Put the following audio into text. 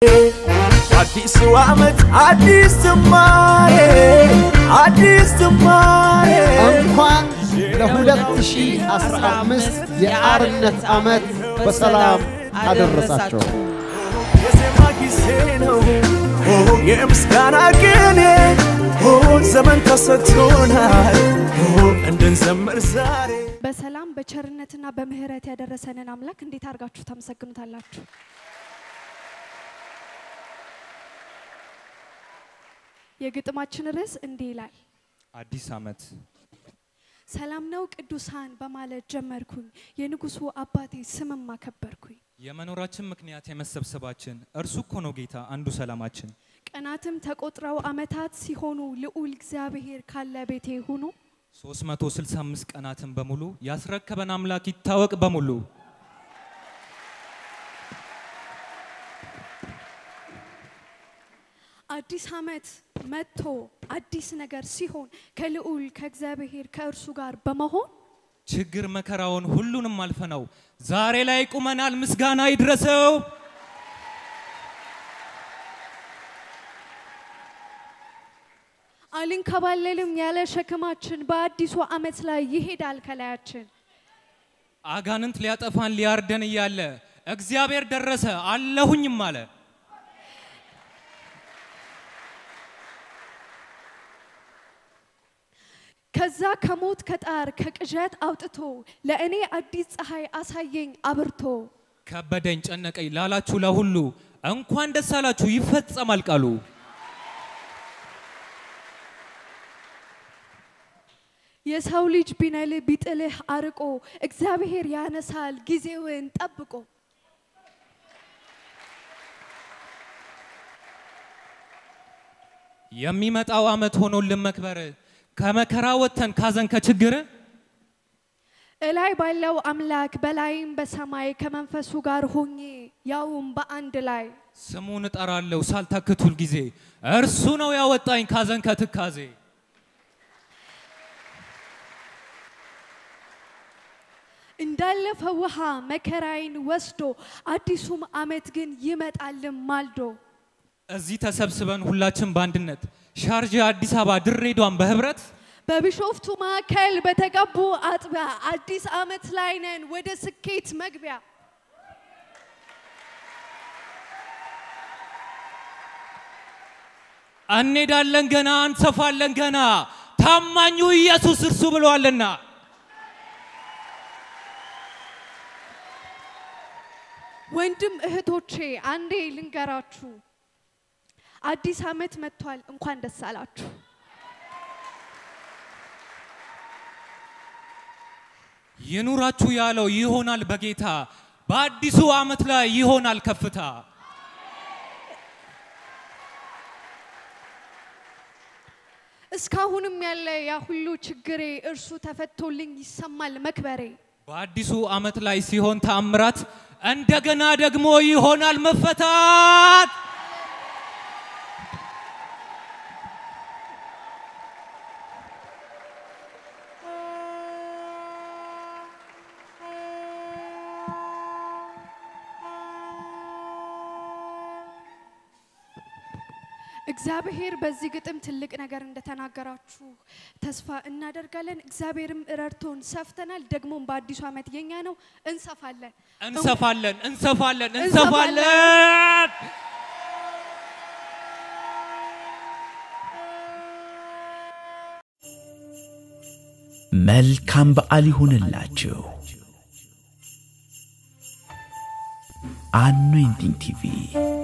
አዲሱ ዓመት አዲስ ጅማሬ አዲስ ጅማሬ እንኳን ለ2015 የአርነት ዓመት በሰላም አደረሳቸው። የዜማ ጊዜ ነው የምስጋና ቅኔ ዘመን ተሰጥቶናል እንድንዘምር ዛሬ በሰላም በቸርነትና በምህረት ያደረሰንን አምላክ እንዴት አድርጋችሁ ታመሰግኑታላችሁ? የግጥማችን ርዕስ እንዲህ ይላል። አዲስ ዓመት ሰላም ነው ቅዱሳን በማለት ጀመርኩኝ፣ የንጉሱ አባቴ ስምም አከበርኩኝ። የመኖራችን ምክንያት የመሰብሰባችን እርሱ እኮ ነው ጌታ አንዱ ሰላማችን። ቀናትም ተቆጥረው ዓመታት ሲሆኑ ልዑል እግዚአብሔር ካለ ቤቴ ሁኑ። 365 ቀናትን በሙሉ ያስረከበን አምላክ ይታወቅ በሙሉ። አዲስ ዓመት መጥቶ አዲስ ነገር ሲሆን ከልዑል ከእግዚአብሔር ከእርሱ ጋር በመሆን ችግር መከራውን ሁሉንም አልፈነው ዛሬ ላይ ቁመናል። ምስጋና ይድረሰው። አልንከባለልም ያለ ሸክማችን በአዲሱ ዓመት ላይ ይሄዳል ከላያችን። አጋንንት ሊያጠፋን ሊያርደን እያለ እግዚአብሔር ደረሰ አለሁኝም አለ። ከዛ ከሞት ከጣር ከቅዠት አውጥቶ ለእኔ አዲስ ፀሐይ አሳየኝ አብርቶ። ከበደኝ ጨነቀኝ ላላችሁ ለሁሉ እንኳን ደስ አላችሁ ይፈጸማል ቃሉ። የሰው ልጅ ቢነልህ ቢጥልህ አርቆ እግዚአብሔር ያነሳል ጊዜውን ጠብቆ። የሚመጣው ዓመት ሆኖልን መክበር ከመከራ ወጥተን ካዘን ከችግር እላይ ባለው አምላክ በላይም በሰማይ ከመንፈሱ ጋር ሆኜ ያውም በአንድ ላይ ስሙን እጠራለሁ ሳልታክት ሁል ጊዜ እርሱ ነው ያወጣኝ ካዘን ከትካዜ። እንዳለፈ ውሃ መከራዬን ወስዶ አዲሱም ዓመት ግን ይመጣልም ማልዶ። እዚህ ተሰብስበን ሁላችን በአንድነት ሻርጃ፣ አዲስ አበባ፣ ድሬዳዋን በህብረት በቢሾፍቱ ማዕከል በተቀቡ አጥቢያ አዲስ ዓመት ላይ ነን ወደ ስኬት መግቢያ። እንሄዳለን ገና እንሰፋለን ገና ታማኙ ኢየሱስ እርሱ ብለዋልና። ወንድም እህቶቼ አንዴ ልንገራችሁ፣ አዲስ ዓመት መጥቷል። እንኳን ደስ አላችሁ። ይኑራችሁ ያለው ይሆናል በጌታ በአዲሱ ዓመት ላይ ይሆናል ከፍታ። እስካሁንም ያለ ያ ሁሉ ችግሬ እርሱ ተፈቶልኝ ይሰማል መክበሬ። በአዲሱ ዓመት ላይ ሲሆን ተአምራት እንደገና ደግሞ ይሆናል መፈታት። እግዚአብሔር በዚህ ግጥም ትልቅ ነገር እንደተናገራችሁ ተስፋ እናደርጋለን። እግዚአብሔርም ረድቶን ሰፍተናል። ደግሞም በአዲሱ ዓመት የኛ ነው፣ እንሰፋለን። እንሰፋለን እንሰፋለን እንሰፋለን። እንሰፋለን። መልካም በዓል ይሁንላችሁ። አኖይንቲንግ ቲቪ